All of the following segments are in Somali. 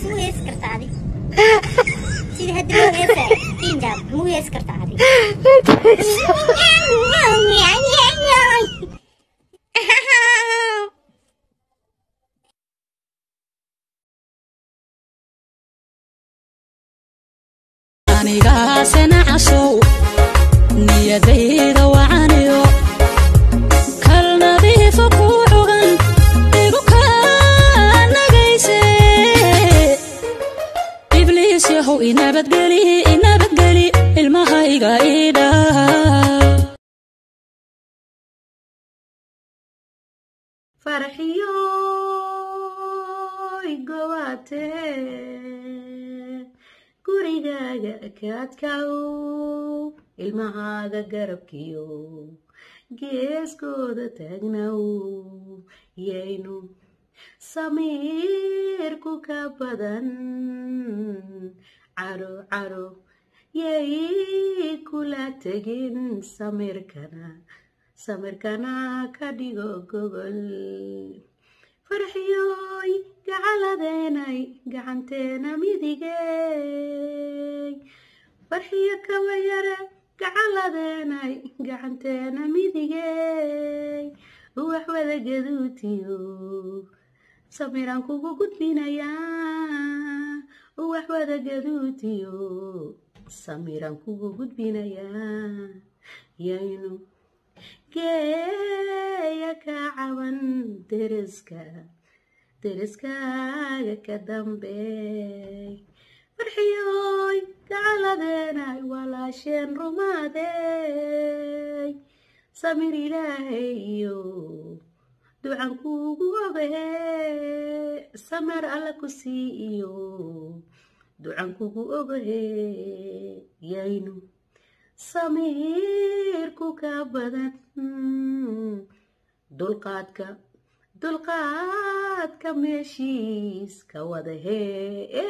hees muu heesi kartaa adi sida hadda loo heesaayo kinjab muu heesi kartaa adi anigaasena casow niyadayda wacaniyo kal nadiifa ku cugan igu kaanagayse ibliis yahow inabadgeli inabadgeli ilmahayga idhaa farxiyoy gowaate gurigaaga kaadkaw ilmahaaga garabkiyo geeskooda taagnaw yaynu samiirku ka badan caro caro yay kula tegin samirkana samirkana ka dhigo gogol farxiyoy gacaladeenay gacanteena midigey farxiyo kawa yare gacaladeenay gacanteena midigey wax wada gaduutiyo samiraan kugu gudbinayaa wax wada gaduutiyo samiraan kugu gudbinayaa yaynu geeya ka caban deriska deriskaaga ka dambeey farxiyoy gacaladeenay walaasheen rumaadey samir ilaahayo ducan kuugu ogahe samar alla ku sii iyo ducan kugu ogahe yaynu samiirku ka badan dulqaadka dulqaadka meeshiis ka wada hee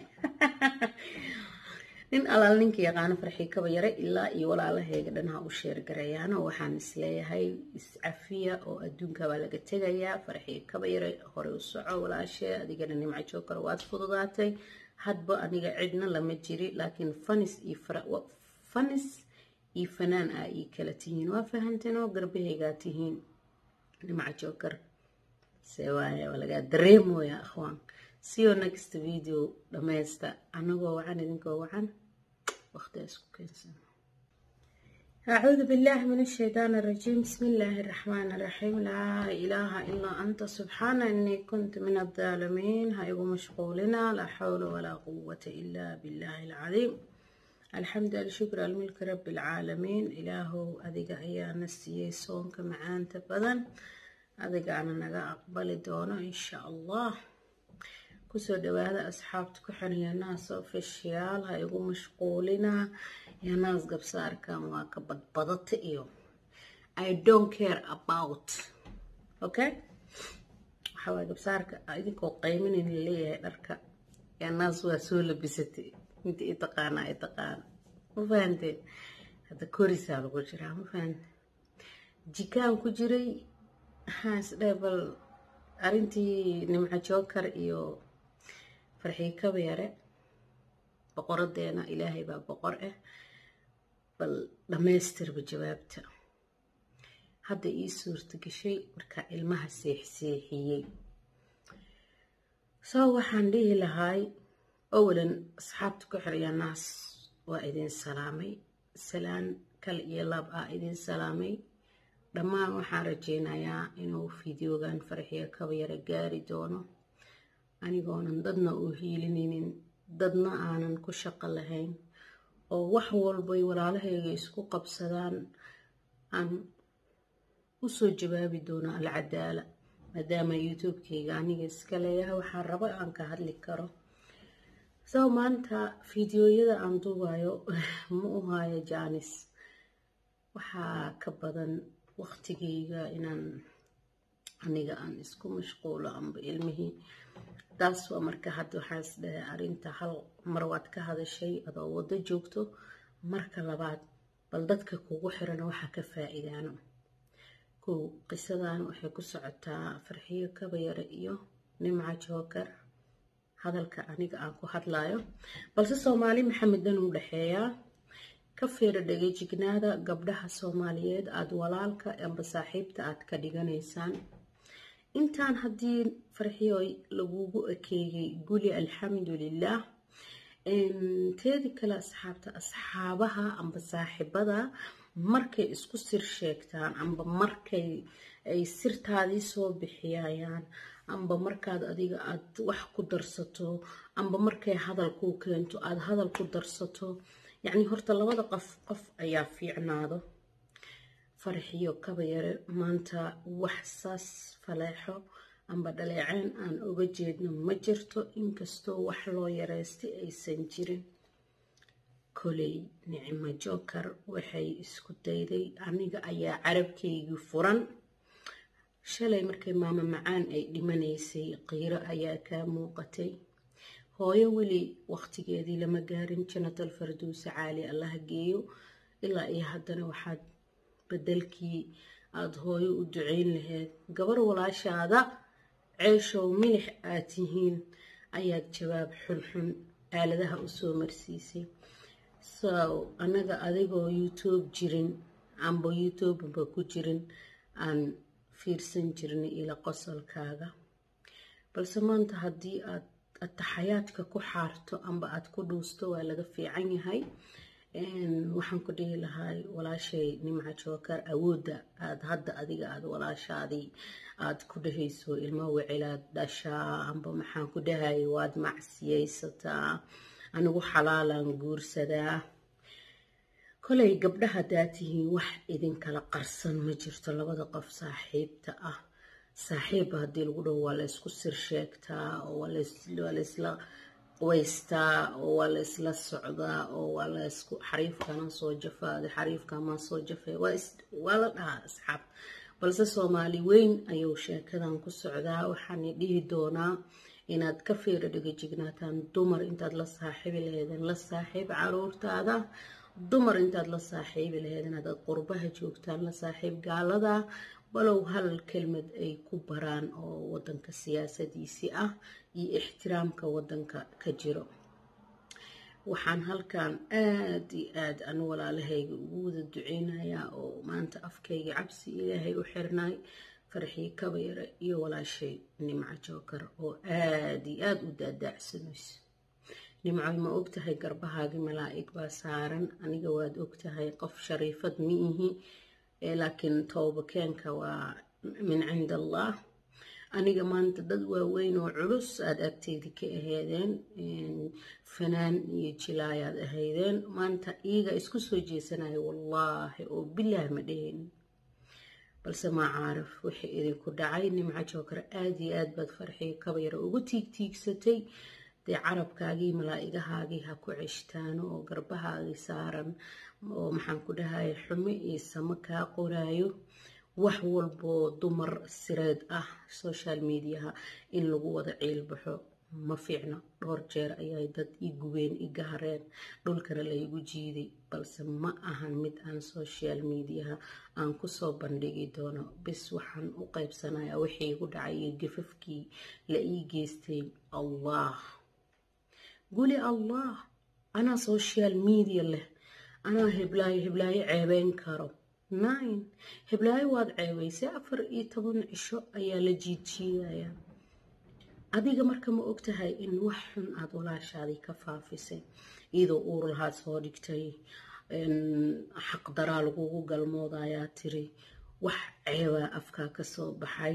nin alaal ninka yaqaano farxii kaba yare ilaa iyo walaalaheega dhanha u sheergarayaano waxaan isleeyahay iscafiya oo adduunka baa laga tegayaa farxii kaba yare hore u soco walaashee adigana nimco jookar waad fududaatay hadba aniga cidna lama jiri laakiin fanis iyo fanis iyo fanaan ah ii kala tihiin waa fahanteen oo garbahaygaa tihiin nimco jookar se waaye waa lagaa dareemooya akhwaan see you next video dhammaysta anagoo wacan idinkoo wacan waqti isku keensan أعوذ بالله من الشيطان الرجيم بسم الله الرحمن الرحيم لا إله إلا أنت سبحان إني كنت من الظالمين هايبو مشغولنا لا حول ولا قوة إلا بالله العظيم الحمد لله شكر الملك رب العالمين إلهو أذيك أيانا السيي صونك معان تبذن أذيك أنا نغا أقبل دونه إن شاء الله kusoo dhawaada asxaabta ku xiriya naas ofishiyaal ha igu mashquulina iyo naas gabsaarkan waa ka badbadata iyo i don't care about okay waxaa waay gabsaarka idinkoo qayminayn leeyahay dharka yaa naas waa soo labisatay inta i taqaana i taqaana ma fahanteen hadda korisaa lagu jiraa ma fahante jikaan ku jiray waxaan isdhahay bal arrintii nimco jookar iyo farxii kaba yare boqoradeena ilaahay baa boqor ah bal dhammaystirba jawaabta hadda ii suurta gashay markaa ilmaha seexseexiyey soo waxaan dhihi lahaay owalan asxaabta ku xiraya naas waa idin salaamay salaan kal iyo lab ah idin salaamay dhammaan waxaan rajeynayaa inuu fideogan farxiyo kaba yare gaari doono anigoonan dadna u hiilinaynin dadna aanan ku shaqo lahayn oo wax walbay walaalahayga isku qabsadaan aan usoo jawaabi doono alcadaala maadaama youtube-kayga aniga iska leeyahay waxaan raba aan ka hadli karo soo maanta fideoyada aan duubayo ma u haayo jaanis waxaa ka badan waqtigayga inaan aniga aan isku mashquulo amba ilmihii taas waa marka hadda waxaa is dhahay arrinta hal mar waad ka hadashay adoo waddo joogto marka labaad bal dadka kugu xiran waxaa ka faa-iidaano kow qisadan waxay ku socotaa farxiyo kabayare iyo nimco jookar hadalka aniga aan ku hadlayo balse soomaali maxamed dan u dhexeeyaa ka fiira dhegajignaada gabdhaha soomaaliyeed aada walaalka amba saaxiibta aad ka dhiganaysaan intaan haddii farxiyoy lagugu ekeeyey guli alxamdulilah teedi kale asxaabta asxaabaha amba saaxiibada markay isku sir sheegtaan amba markay ay sirtaadii soo bixiyayaan amba markaad adiga aad wax ku darsato amba markay hadal kuu keento aada hadal ku darsato yacni horta labada qof qof ayaa fiicnaado farxiyo kaba yare maanta wax saas faleexo amba dhaleeceen aan oga jeedno ma jirto inkastoo wax loo yareystay aysan jirin koley nicmo joker waxay isku dayday aniga ayaa carabkaygii furan shalay markay maamo macaan ay dhimanaysay qiiro ayaa kaa muuqatay hooyo weli waqtigeedii lama gaarin janatal farduuse caali allaha geeyo ilaa iyo haddana waxaad bedelkii aada hooyo u duceyn lahayd gabar walaashaada ceeshow milix aad tihiin ayaad jawaab xunxun aaladaha usoo marsiisay so anaga adigoo youtube jirin amba youtubeba ku jirin aan fiirsan jirnay ila qosolkaaga balse maanta haddii aad ataxayaadka ku xaarto amba aad ku dhuusto waa laga fiican yahay waxaan ku dhihi lahay walaashay nimca jookar awoodda aad hadda adiga aad walaashaadii aad ku dhahayso ilmo wicilaad dhashaa amba maxaan ku dhahay waad macsiyaysataa anigu xalaalaan guursadaa kolay gabdhaha haddaa tihiin wax idinkala qarsan ma jirto labada qof saaxiibta ah saaxiibba haddii lagu dhaho waa la ysku sir sheegtaa oo waa laysla waystaa oo waa la isla socdaa oo waa la isku xariifkana soo jafaaday xariifkamaa soo jafay waa la dhahaa asxaab balse soomaali weyn ayuu sheekadan ku socdaa waxaana dhihi doonaa inaad ka fiira dhagajignaataan dumar intaad la saaxiibi laheedeen la saaxiib caruurtaada dumar intaad la saaxiibi laheedeen hadaad qurbaha joogtaan la saaxiib gaalada walow hal kelmad ay ku baraan oo wadanka siyaasadiisii ah iyo ixtiraamka wadanka ka jiro waxaan halkan aada iyo aada anu walaalahayga ugu wada duceynayaa oo maanta afkayga cabsi ilaahay u xirnay farxii kabayare iyo walaashay nimco jookar oo aada iyo aada u daadaacsanayso nimcoy ma ogtahay garbahaagii malaa'ig baa saaran aniga waad ogtahay qof shariifad ma ihi laakiin toobakeenka waa min cind allah aniga maanta dad waaweyn oo culus aada agteyda ka aheedeen fanaan iyo jilaayaad ahaydeen maanta iyaga isku soo jeesanaya wallaahi oo bilaah ma dheheen balse maa caarif wixii idinku dhacay nimco jookar aada iyo aad baad farxiyo kabayara ugu tiigtiigsatay dee carabkaagii malaa-igahaagii ha ku ceshtaano oo garbahaagii saaran oo maxaan ku dhahay xumo iyo samo kaa qoraayo wax walboo dumar sireed ah social mediaha in lagu wada ciilbaxo ma fiicno dhowr jeer ayay dad i gubeen i gahareen dhulkana laygu jiiday balse ma ahan mid aan social mediaha aan kusoo bandhigi doono bis waxaan u qaybsanayaa wixii igu dhacay iyo gafafkii la ii geystay allah guli allah anaa social media leh anaa heblaayo heblaayo ceebeyn karo nine heblaayo waad ceebeysay afar iyo toban cisho ayaa la jiidjiidaya adiga marka ma ogtahay in wax xun aada walaashaadii ka faafisay iyadoo uur lahaad soo dhigtay xaqdaraa lagugu galmoodayaa tiri wax ceebaa afkaa kasoo baxay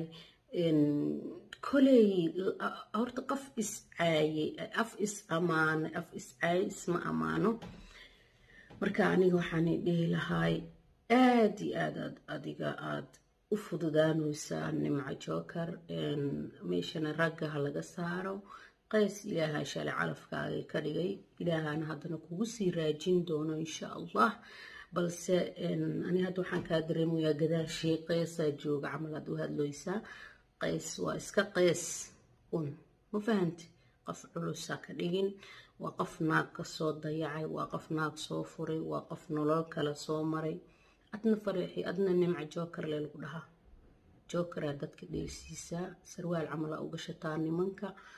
koley horta qof iscaayey af is amaanay af iscaayey isma amaano marka aniga waxaanay dhihi lahay aada iyo aad aad adiga aada u fududaanaysaa nimco jookar meeshana ragga ha laga saaro qays ilaaha shalay calafkaagay ka dhigay ilaahana haddana kugu sii raajin doono insha allah balse ani hadda waxaan kaa dareemayaa gadaashii qeysaa jooga camal aad u hadloysaa qays waa iska qays un ma fahanti qof culusa ka dhigin waa qof naag ka soo dayacay waa qof naag soo furay waa qof nolol kale soo maray adna fariixi adna nimca jookar le lagu dhahaa jookaraa dadka dheelsiisaa sarwaal camala u gashataa nimanka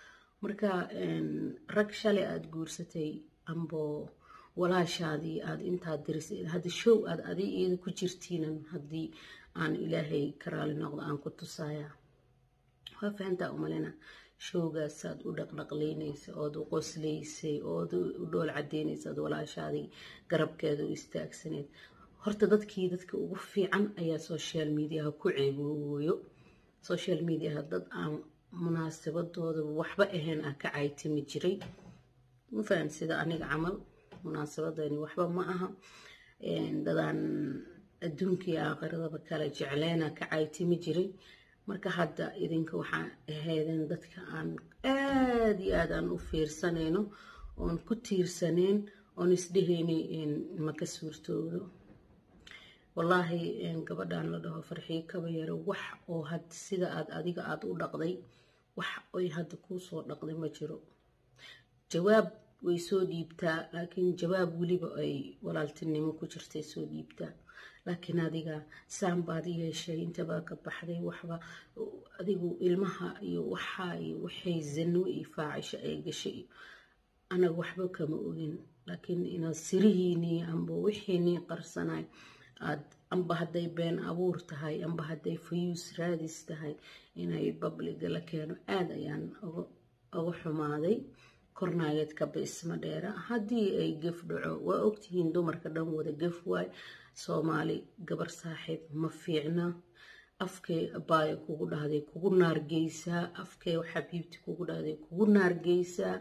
marka rag shalay aada guursatay ambo walaashaadii aada intaad dirisay hadda show aad adi iyada ku jirtiinan haddii aan ilaahay ka raali noqdo aan ku tusaaya waa fahantaa umalena showgaasaad u dhaqdhaqlaynaysa ood u qoslaysay ood u dhool cadeynaysa ood walaashaadii garabkeeda u istaagsaneed horta dadkii dadka ugu fiican ayaa social mediaha ku ceebooyo social mediaha dad aan munaasabadooda waxba ahayn ah ka caytimi jiray ma fahan sida aniga camal munaasabadani waxba ma aha dadaan adduunkii aakhiradaba kala jecleyna ka caytimi jiray marka hadda idinka waxaa ahaydeen dadka aan aada iyo aad aan u fiirsanayno oon ku tiirsaneyn oon isdhehayni maka suurtoodo wallaahi gabadhan la dhaho farxiyo kaba yaro wax oo had sida aad adiga aada u dhaqday wax oy hadda kuu soo dhaqday ma jiro jawaab way soo dhiibtaa laakiin jawaab weliba ay walaaltinimo ku jirtay soo dhiibtaa laakiin adiga saan baad yeeshay intabaa ka baxday waxba adigu ilmaha iyo waxaa iyo waxay zano iyo faacisho ay gashay anaga waxba kama ogin laakiin inaad sirihiinii amba wixiinii qarsanay aad amba hadday been abuur tahay amba hadday fayuus raadis tahay inay babliga la keeno aada ayaan uga xumaaday kornaageed kaba isma dheera haddii ay gef dhaco waa ogtihiin dumarka dhan wada gef waay soomaali gabar saaxiib ma fiicna afkee abaaya kugu dhahday kugu naargeysaa afkee xabiibti kugu dhahday kugu naargeysaa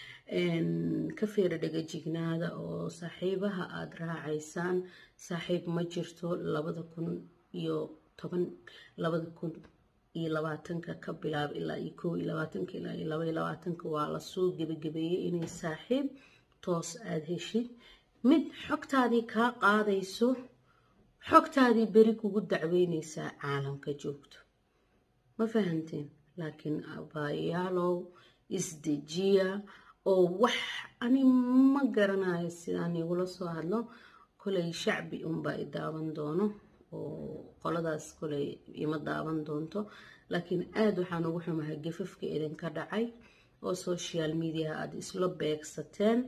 ka feera dhegajignaada oo saaxiibaha aada raacaysaan saaxiib ma jirto labada kun iyo toban labada kun iyo labaatanka ka bilaab ilaa iyo kow iyo labaatanka ilaa iyo laba iyo labaatanka waa lasoo gebagabeeyey inay saaxiib toos aada heshid mid xogtaadii kaa qaadayso xogtaadii beri kugu dacweyneysaa caalamka joogto ma fahanteen laakiin abaayaalow isdejiya oo wax ani ma garanayo sidaan igula soo hadlo kolay shacbi unbaa i daawan doono oo qoladaas kolay ima daawan doonto laakiin aada waxaan ugu xumahay gafafka idinka dhacay oo social mediaha aada isla beegsateen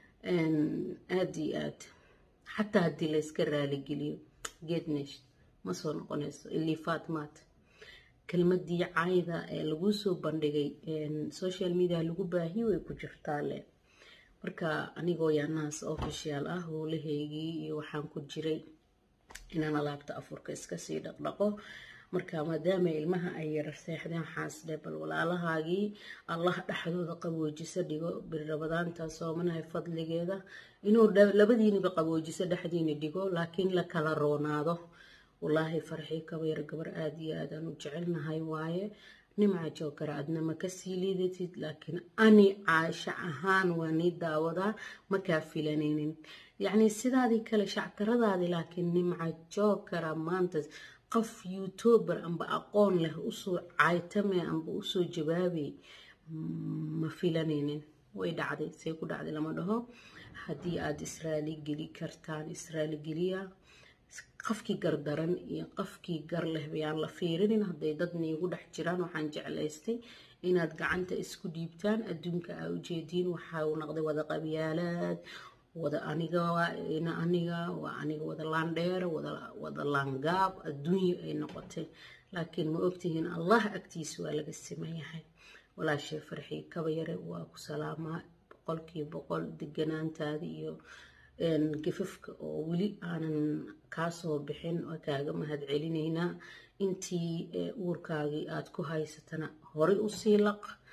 aada iyo aad xataa haddii layska raaligeliyo geednesh ma soo noqonayso ilii faatmaat kelmadii cayda ee laguu soo bandhigay social media lagu baahiye way ku jirtaa le marka anigoo yaanahaas official ah howlahaygii iyo waxaan ku jiray inaan alaabta afurka iskasii dhaqdhaqo marka maadaama ilmaha ay yara seexdeen xaasdhe bal walaalahaagii allah dhexdooda qaboojiso dhigo birrabadaanta soomanahay fadligeeda inuu labadiiniba qaboojiso dhexdiini dhigo laakiin la kala roonaado wallaahi farxii kabayar gabar aada iyo aadaan u jecelnahay waaye nimca jookara adna ma kasii liidatid laakiin ani caasho ahaan waa nii daawadaa makaa filanaynin yacni sidaadii kale shactaradaadii laakiin nimca jookara maanta qof youtuber amba aqoon leh usoo caytame amba usoo jawaabay ma filanaynin way dhacday say ku dhacday lama dhaho haddii aada israali geli kartaan israali geliya qofkii gardaran iyo qofkii gar leh bayaan la fiirinin hadday dad niigu dhex jiraan waxaan jeclaystay inaad gacanta isku dhiibtaan adduunka aa ujeediin waxaa uu noqday wada qabyaalaad wada aniga ina aniga waa aniga wada laandheer wada laangaab adduunya ay noqotay laakiin ma ogtihiin allah agtiisa waa laga simanyahay walaashay farxii kaba yare waa ku salaamaa boqolkiiba boqol deganaantaada iyo gafafka oo weli aanan kaasoo bixin waa kaaga mahad celinaynaa intii uurkaagii aada ku haysatana horay usii laq